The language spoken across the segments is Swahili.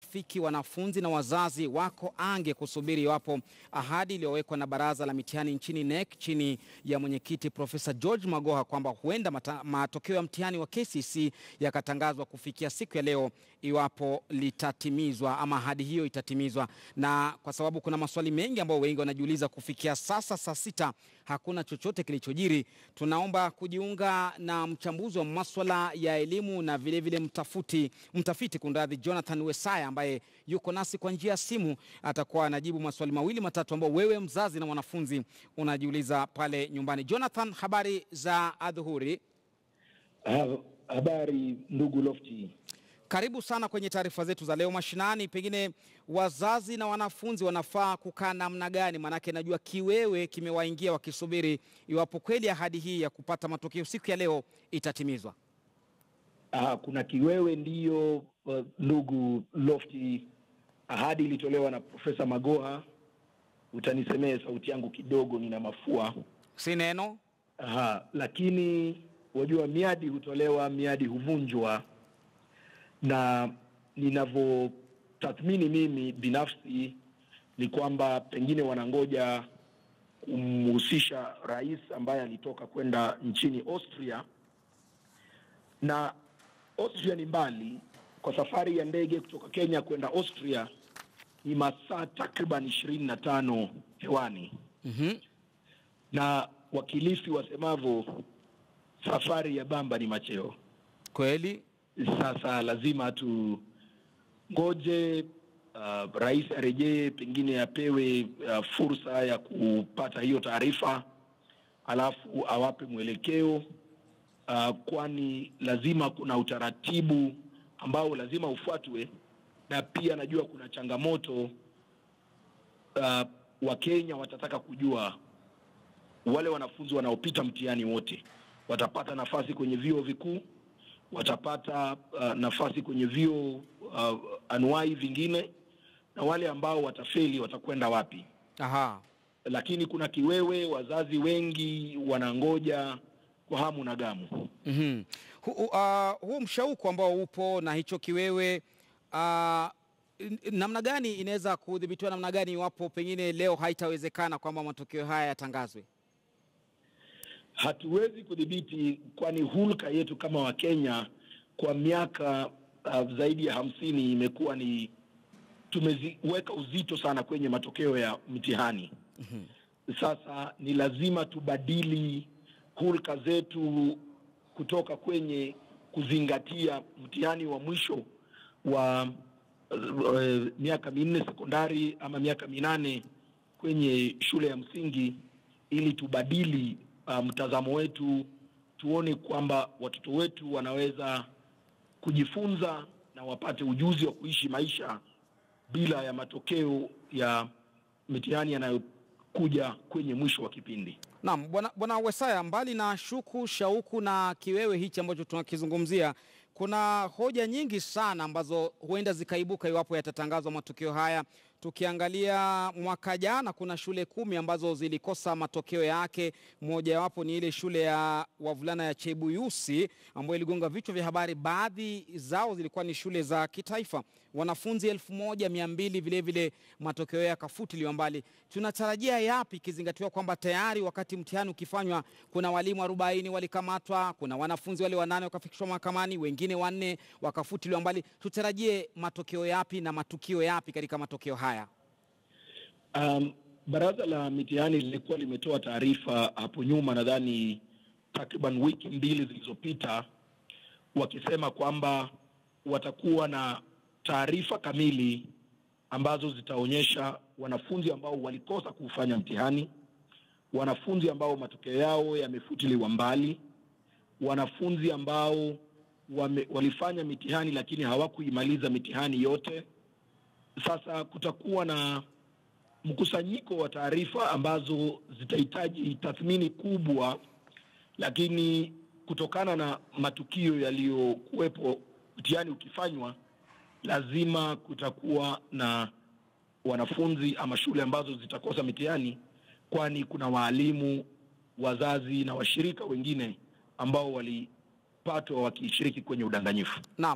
fiki wanafunzi na wazazi wako ange kusubiri iwapo ahadi iliyowekwa na baraza la mitihani nchini NEC chini ya mwenyekiti Profesa George Magoha kwamba huenda mata, matokeo ya mtihani wa KCSE yakatangazwa kufikia siku ya leo iwapo litatimizwa ama ahadi hiyo itatimizwa, na kwa sababu kuna maswali mengi ambayo wengi wanajiuliza kufikia sasa saa sita hakuna chochote kilichojiri. Tunaomba kujiunga na mchambuzi wa maswala ya elimu na vilevile vile mtafuti, mtafiti kunradhi, Jonathan Wesaya ambaye yuko nasi kwa njia ya simu. Atakuwa anajibu maswali mawili matatu ambayo wewe mzazi na mwanafunzi unajiuliza pale nyumbani. Jonathan, habari za adhuhuri? Habari ndugu Lofti. Karibu sana kwenye taarifa zetu za leo mashinani. Pengine wazazi na wanafunzi wanafaa kukaa namna gani? Maanake najua kiwewe kimewaingia wakisubiri iwapo kweli ahadi hii ya kupata matokeo siku ya leo itatimizwa. Ah, kuna kiwewe ndiyo, uh, ndugu Lofti. Ahadi ilitolewa na Profesa Magoha. Utanisemee sauti yangu kidogo, nina mafua. Si neno. Aha, lakini wajua miadi hutolewa, miadi huvunjwa na ninavyotathmini mimi binafsi ni kwamba pengine wanangoja kumhusisha rais ambaye alitoka kwenda nchini Austria, na Austria ni mbali. Kwa safari ya ndege kutoka Kenya kwenda Austria ni masaa takriban ishirini na tano hewani. mm-hmm. na wakilifi wasemavyo, safari ya bamba ni macheo. Kweli Sasa lazima tungoje uh, rais arejee, pengine apewe uh, fursa ya kupata hiyo taarifa, alafu awape mwelekeo uh, kwani lazima kuna utaratibu ambao lazima ufuatwe, na pia najua kuna changamoto uh, Wakenya watataka kujua wale wanafunzi wanaopita mtihani wote watapata nafasi kwenye vyuo vikuu watapata uh, nafasi kwenye vyuo uh, anuai vingine, na wale ambao watafeli watakwenda wapi? aha. Lakini kuna kiwewe, wazazi wengi wanangoja kwa hamu na gamu. mm-hmm. Hu, uh, huu mshauko ambao upo na hicho kiwewe uh, n- namna gani inaweza kudhibitiwa namna gani iwapo pengine leo haitawezekana kwamba matokeo haya yatangazwe? Hatuwezi kudhibiti, kwani hulka yetu kama Wakenya kwa miaka uh, zaidi ya hamsini imekuwa ni tumeziweka uzito sana kwenye matokeo ya mitihani. Sasa ni lazima tubadili hulka zetu kutoka kwenye kuzingatia mtihani wa mwisho wa uh, miaka minne sekondari ama miaka minane kwenye shule ya msingi ili tubadili uh, mtazamo wetu, tuone kwamba watoto wetu wanaweza kujifunza na wapate ujuzi wa kuishi maisha bila ya matokeo ya mitihani yanayokuja kwenye mwisho wa kipindi. Naam, bwana bwana Wesaya, mbali na shuku, shauku na kiwewe hichi ambacho tunakizungumzia, kuna hoja nyingi sana ambazo huenda zikaibuka iwapo yatatangazwa matokeo haya. Tukiangalia mwaka jana, kuna shule kumi ambazo zilikosa matokeo yake. Mojawapo ni ile shule ya wavulana ya Chebuyusi ambayo iligonga vichwa vya habari. Baadhi zao zilikuwa ni shule za kitaifa, wanafunzi elfu moja mia mbili vilevile matokeo yakafutiliwa mbali. Tunatarajia yapi ikizingatiwa kwamba tayari wakati mtihani ukifanywa kuna walimu arobaini walikamatwa, kuna wanafunzi wale wanane wakafikishwa mahakamani, wengine wanne wakafutiliwa mbali. Tutarajie matokeo yapi na matukio yapi katika matokeo haya? Um, baraza la mitihani lilikuwa limetoa taarifa hapo nyuma, nadhani takriban wiki mbili zilizopita, wakisema kwamba watakuwa na taarifa kamili ambazo zitaonyesha wanafunzi ambao walikosa kufanya mtihani, wanafunzi ambao matokeo yao yamefutiliwa mbali, wanafunzi ambao wame, walifanya mitihani lakini hawakuimaliza mitihani yote. Sasa kutakuwa na mkusanyiko wa taarifa ambazo zitahitaji tathmini kubwa, lakini kutokana na matukio yaliyokuwepo mtihani ukifanywa, lazima kutakuwa na wanafunzi ama shule ambazo zitakosa mitihani, kwani kuna waalimu, wazazi na washirika wengine ambao walipatwa wakishiriki kwenye udanganyifu. Naam.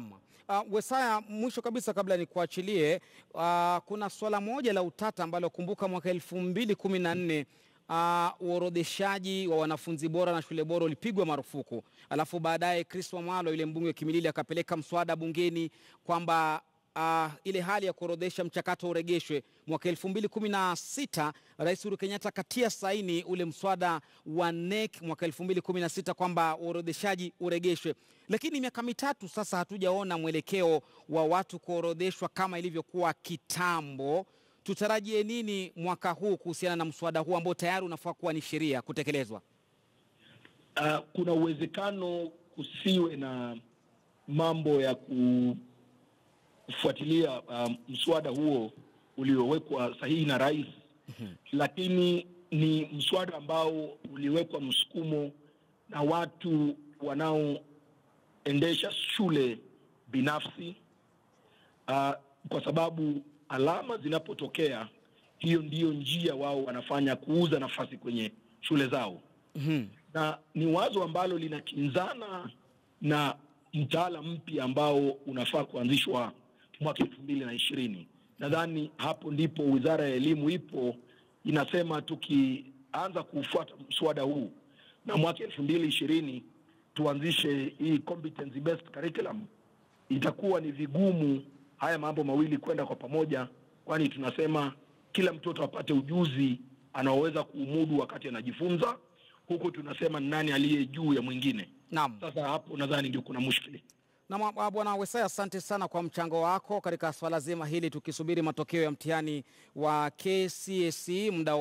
Uh, Wesaya, mwisho kabisa kabla nikuachilie, uh, kuna swala moja la utata ambalo kumbuka mwaka elfu mbili kumi na nne uh, uorodheshaji wa wanafunzi bora na shule bora ulipigwa marufuku, alafu baadaye Chris Wamalo yule mbunge wa Kimilili akapeleka mswada bungeni kwamba uh, ile hali ya kuorodhesha mchakato uregeshwe. Mwaka elfu mbili kumi na sita Rais Uhuru Kenyatta akatia saini ule mswada wa NEC mwaka elfu mbili kumi na sita kwamba uorodheshaji uregeshwe, lakini miaka mitatu sasa hatujaona mwelekeo wa watu kuorodheshwa kama ilivyokuwa kitambo. Tutarajie nini mwaka huu kuhusiana na mswada huu ambao tayari unafaa kuwa ni sheria kutekelezwa? Uh, kuna uwezekano kusiwe na mambo ya kufuatilia uh, mswada huo uliowekwa sahihi na rais, lakini ni mswada ambao uliwekwa msukumo na watu wanaoendesha shule binafsi uh, kwa sababu alama zinapotokea, hiyo ndiyo njia wao wanafanya kuuza nafasi kwenye shule zao Mhm. na ni wazo ambalo linakinzana na mtaala mpya ambao unafaa kuanzishwa mwaka elfu mbili na ishirini. Nadhani hapo ndipo wizara ya elimu ipo inasema, tukianza kufuata mswada huu na mwaka elfu mbili ishirini tuanzishe hii competency based curriculum, itakuwa ni vigumu haya mambo mawili kwenda kwa pamoja, kwani tunasema kila mtoto apate ujuzi anaoweza kuumudu wakati anajifunza, huku tunasema ni nani aliye juu ya mwingine. Naam. Sasa hapo nadhani ndio kuna mushkili. Na mwa- Bwana Wesaya, asante sana kwa mchango wako katika swala zima hili, tukisubiri matokeo ya mtihani wa KCSE muda